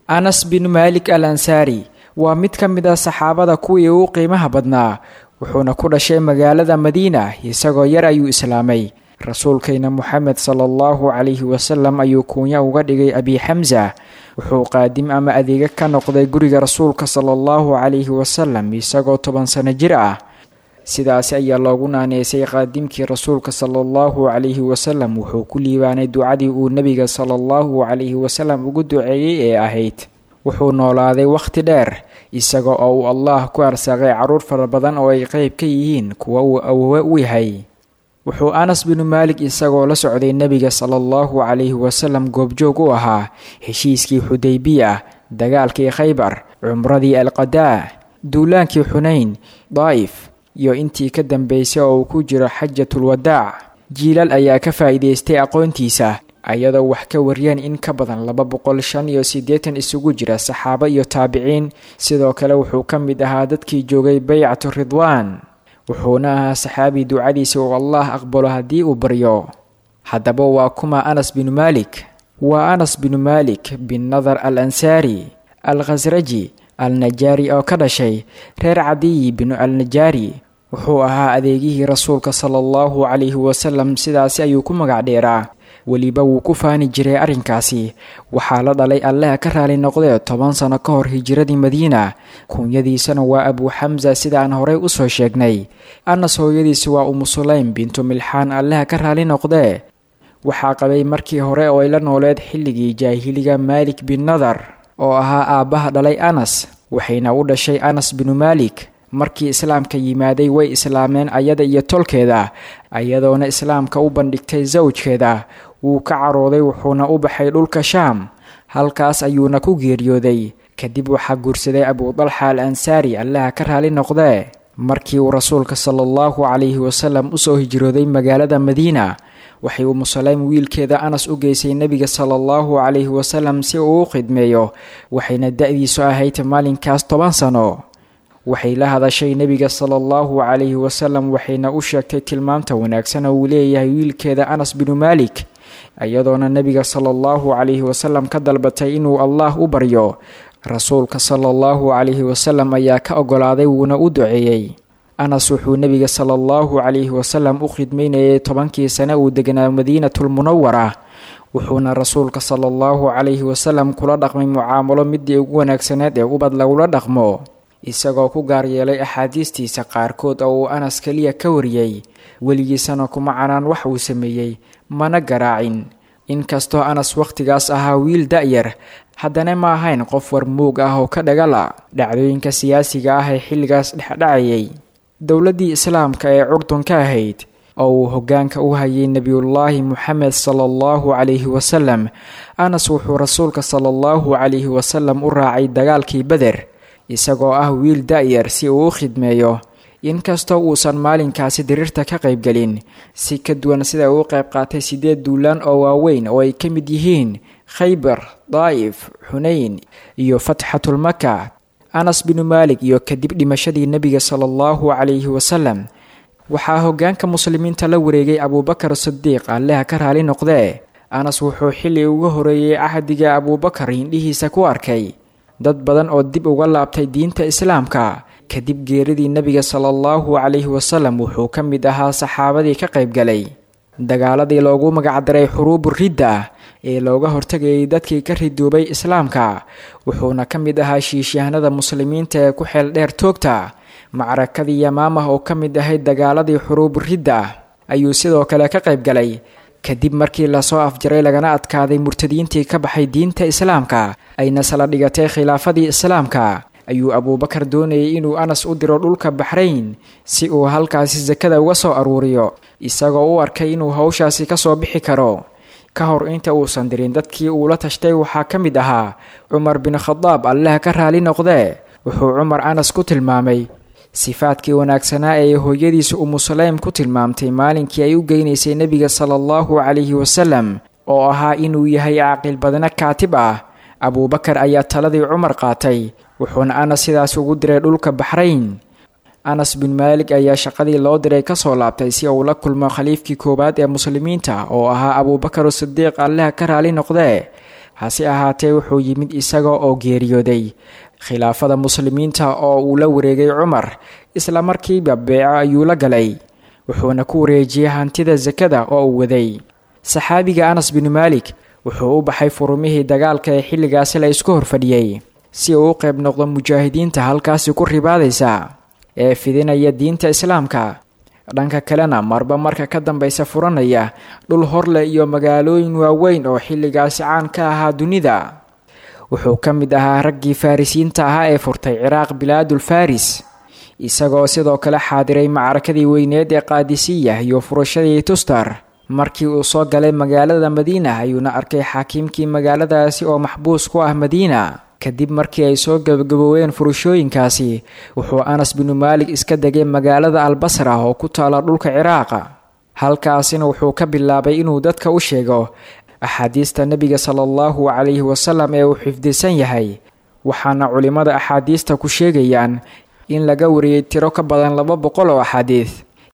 anas bin maalik al ansaari waa mid ka mid ah saxaabada kuwii ugu qiimaha badnaa wuxuuna ku dhashay magaalada madiina isagoo yar ayuu islaamay rasuulkayna moxamed sala allahu calayhi wasalam ayuu kuunya uga dhigay abi xamsa wuxuu qaadim ama adeega ka noqday guriga rasuulka sala allahu calayhi wasalam isagoo toban sano jir ah sidaasi ayaa loogu naaneysay qaadimkii rasuulka sala allahu calayhi wasalam wuxuu ku liibaanay ducadii uu nebiga sala allahu calayhi wasalam ugu duceeyey ee ahayd wuxuu noolaaday wakhti dheer isaga oo uu allah ku arsaaqay carruur fara badan oo ay qeyb ka yihiin kuwa uu awowe u yahay wuxuu anas binu maalik isagoo la socday nebiga sala allahu calayhi wasalam goobjoog u ahaa heshiiskii xudaybiya dagaalkii khaybar cumradii alqadaa duulaankii xunayn daa'if iyo intii ka dambeysay oo uu ku jiro xajatulwadaac jiilal ayaa ka faa'iidaystay aqoontiisa ayadoo wax ka wariyeen in ka badan laba boqol shan iyo siddeetan isugu jira saxaabo iyo taabiciin sidoo kale wuxuu ka mid ahaa dadkii joogay baycatu ridwaan wuxuuna ahaa saxaabi ducadiisa uu allah aqbalo haddii uu baryo haddaba waa kuma anas binu maalik waa anas binu maalik bin nadar al ansaari al khasraji al najaari oo ka dhashay reer cadiyi binu al najaari wuxuu ahaa adeegihii rasuulka sala allahu calayhi wasalam sidaasi ayuu ku magac dheeraa weliba wuu ku faani jiray arrinkaasi waxaa la dhalay allaha ka raali noqdee toban sano ka hor hijiradii madiina kuunyadiisana waa abuu xamsa sida aan horey usoo sheegnay anas hooyadiisa waa umu sulaym bintu milxaan allaha ka raali noqdee waxaa qabay markii hore oo ay la nooleed xilligii jaahiliga maalik bin nadar oo ahaa aabbaha dhalay anas waxayna u dhashay anas binu maalik markii islaamka yimaaday way islaameen ayada iyo tolkeeda ayadoona islaamka u bandhigtay sawjkeeda wuu ka carooday wuxuuna u baxay dhulka shaam halkaas ayuuna ku geeriyooday kadib waxaa guursaday abudalxa al ansaari allaha ka raali noqdee markii uu rasuulka sala allahu calayhi wasalam usoo hijrooday magaalada madiina waxay umu saleym wiilkeeda anas u geysay nebiga sala allahu calayhi wasalam si uu u khidmeeyo waxayna da-diisu ahayd maalinkaas toban sano waxay la hadashay nebiga sala allahu calayhi wasalam waxayna u sheegtay tilmaamta wanaagsan oo uu leeyahay wiilkeeda anas binu maalik iyadoona nebiga sala allahu calayhi wasalam ka dalbatay inuu allah u baryo rasuulka sala allahu calayhi wasalam ayaa ka ogolaaday wuuna u duceeyey anas wuxuu nebiga sala allahu calayhi wasalam u khidmaynayay tobankii sane uu deganaa madiinatulmunawara wuxuuna rasuulka sala allahu calayhi wasalam kula dhaqmay mucaamalo midii ugu wanaagsaneed ee ubad lagula dhaqmo isagoo ku gaar yeelay axaadiistiisa qaarkood oo uu anas keliya ka wariyey weligiisana kuma canaan wax uu sameeyey mana garaacin inkastoo anas wakhtigaas ahaa wiil da-yar haddana ma ahayn qof war muug ah oo ka dhagala dhacdooyinka siyaasiga ah ee xilligaas dhexdhacayay dowladdii islaamka ee curdun ka ahayd oo uu hoggaanka u hayay nebiyullaahi moxamed sala allahu calayhi wasalam anas wuxuu rasuulka sala allahu calayhi wasalam u raacay dagaalkii beder isagoo ah wiil da-yar si uu u khidmeeyo inkastoo uusan maalinkaasi diriirta ka qaybgelin si ka duwan sida uu qayb qaatay siddeed duulaan oo waaweyn oo ay ka mid yihiin khaybar daa'if xunayn iyo fatxatulmaka anas binu maalik iyo kadib dhimashadii nebiga sala allahu calayhi wasalam waxaa hoggaanka muslimiinta la wareegay abuubakar sidiiq alleha ka raali noqdee anas wuxuu xilli uga horeeyey cahdiga abuubakar hindhihiisa ku arkay dad badan oo dib uga laabtay diinta islaamka kadib geeridii nebiga sala allahu calayhi wasalam wuxuu ka mid ahaa saxaabadii ka qaybgalay dagaaladii loogu magacdaray xuruubu ridda ee looga hortagayay dadkii ka ridoobay islaamka wuxuuna ka mid ahaa shiishyahanada muslimiinta ee ku xeel dheer toogta macrakadii yamaamah oo ka mid ahayd dagaaladii xuruubu ridda ayuu sidoo kale ka qaybgalay kadib markii lasoo afjaray lagana adkaaday murtadiintii ka baxay diinta islaamka ayna sala dhigatay khilaafadii islaamka ayuu abuubakar doonayay inuu anas u diro dhulka baxrayn si uu halkaasi sakada uga soo aruuriyo isagoo u arkay inuu howshaasi ka soo bixi karo ka hor inta uusan dirin dadkii uu la tashtay waxaa ka mid ahaa cumar bin khadaab allaha ka raali noqdee wuxuu cumar anas ku tilmaamay sifaadkii wanaagsanaa ee hooyadiisa umu saleym ku tilmaamtay maalinkii ay u geynaysay nebiga sala allahu calayhi wasalam oo ahaa inuu yahay caaqil badna kaatib ah abuubakar ayaa taladii cumar qaatay wuxuuna anas sidaas ugu diray dhulka baxrayn anas bin maalik ayaa shaqadii loo diray kasoo laabtay si uu la kulmo khaliifkii koowaad ee muslimiinta oo ahaa abuubakar sidiiq allaha ka raali noqdee hase ahaatee wuxuu yimid isaga oo geeriyooday khilaafada muslimiinta oo uu la wareegay cumar isla markiiba beeco ayuu la galay wuxuuna ku wareejiyey hantida sakada oo uu waday saxaabiga anas binu maalik wuxuu u baxay furumihii dagaalka ee xilligaasi la isku horfadhiyey si uu u qayb noqdo mujaahidiinta halkaasi ku ribaadaysa ee fidinaya diinta islaamka dhanka kalena marba marka ka dambaysa furanaya dhul horleh iyo magaalooyin waaweyn oo xilligaasi caan ka ahaa dunida wuxuu ka mid ahaa raggii farrisiinta ahaa ee furtay ciraaq bilaadul faris isagoo sidoo kale xaadiray macrakadii weyneed ee qaadisiya iyo furashadii tustar markii uu soo galay magaalada madiina ayuuna arkay xaakiimkii magaaladaasi oo maxbuus ku ah madiina kadib markii ay soo gabagabooween furashooyinkaasi wuxuu anas binu maalik iska degay magaalada albasra oo ku taala dhulka ciraaqa halkaasina wuxuu ka bilaabay inuu dadka u sheego axaadiista nebiga sala allahu calayhi wasalam ee uu xifdisan yahay waxaana culimmada axaadiista ku sheegayaan in laga wariyey tiro ka badan laba boqol oo axaadiid